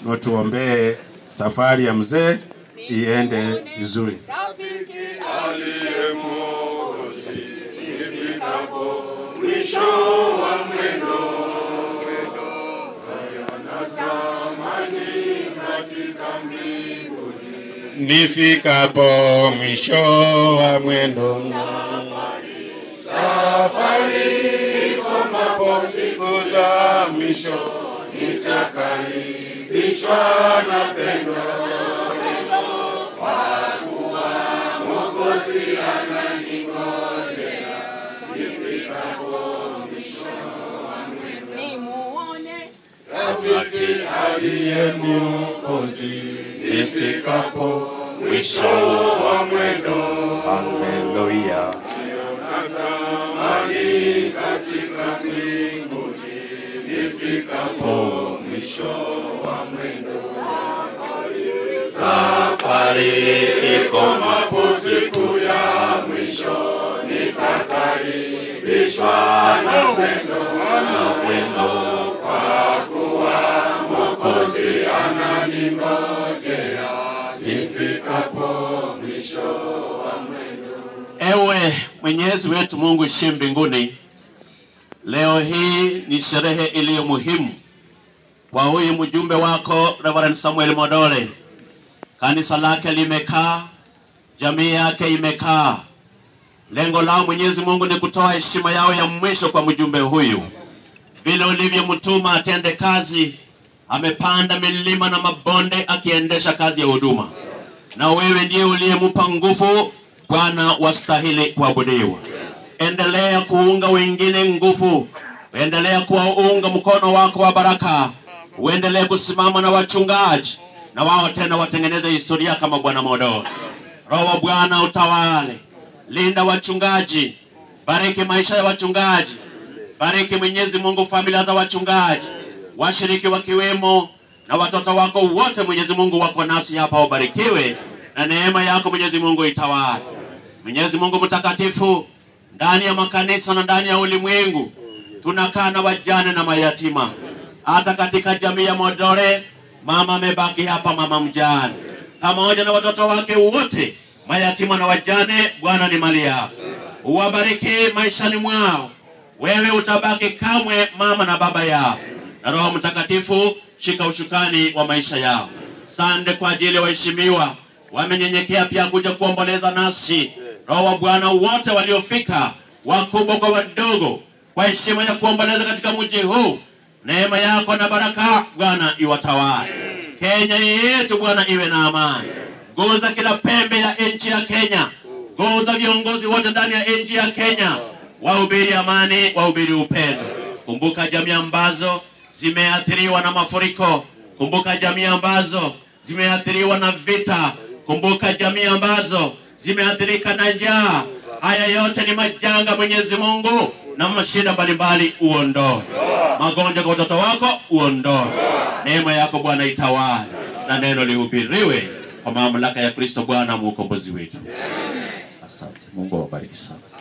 na tuombee safari ya mzee iende vizuri. Nifikapo mwisho wa mwendo, safari komapo siku za mwisho, nitakaribishwa na pendo aliye Mwokozi. Nifikapo mwisho wa mwendo, haleluya. Nifikapo mwisho wa mwendo, safari ikomapo siku ya mwisho, nitakaribishwa na pendo na pendo, kwa kuwa Mwokozi ananingojea nifikapo mwisho wa mwendo. Ewe Mwenyezi wetu Mungu ishiye mbinguni, leo hii ni sherehe iliyo muhimu kwa huyu mjumbe wako Reverend Samuel Modole. Kanisa lake limekaa, jamii yake imekaa. Lengo lao Mwenyezi Mungu ni kutoa heshima yao ya mwisho kwa mjumbe huyu, vile ulivyomtuma atende kazi. Amepanda milima na mabonde akiendesha kazi ya huduma, na wewe ndiye uliyempa nguvu. Bwana, wastahili kuabudiwa. Endelea kuunga wengine nguvu, endelea kuwaunga mkono wako wa baraka, uendelee kusimama na wachungaji na wao tena watengeneze historia kama Bwana Modole. Roho wa Bwana utawale, linda wachungaji, bariki maisha ya wachungaji, bariki Mwenyezi Mungu familia za wachungaji, washiriki wakiwemo na watoto wako wote. Mwenyezi Mungu wako nasi hapa, ubarikiwe na neema yako Mwenyezi Mungu itawale. Mwenyezi Mungu mtakatifu, ndani ya makanisa na ndani ya ulimwengu tunakaa na wajane na mayatima. Hata katika jamii ya Modole, mama amebaki hapa, mama mjane pamoja na watoto wake wote mayatima na wajane. Bwana ni mali yao, uwabariki maishani mwao. Wewe utabaki kamwe mama na baba yao, na Roho Mtakatifu shika ushukani wa maisha yao. Sande kwa ajili ya waheshimiwa wamenyenyekea pia kuja kuomboleza nasi. Roho wa Bwana, wote waliofika, wakubwa kwa wadogo, kwa heshima ya kuomboleza katika mji huu, neema yako na baraka Bwana iwatawale. Kenya yetu Bwana iwe na amani. Guza kila pembe ya nchi ya Kenya, guza viongozi wote ndani ya nchi ya Kenya, wahubiri amani, wahubiri upendo. Kumbuka jamii ambazo zimeathiriwa na mafuriko, kumbuka jamii ambazo zimeathiriwa na vita, kumbuka jamii ambazo zimeathirika na njaa. Haya yote ni majanga, Mwenyezi Mungu, na mashida mbalimbali uondoe, magonjwa kwa watoto wako uondoe, neema yako Bwana itawale, na neno lihubiriwe kwa mamlaka ya Kristo Bwana mwokombozi wetu. Asante. Mungu awabariki sana.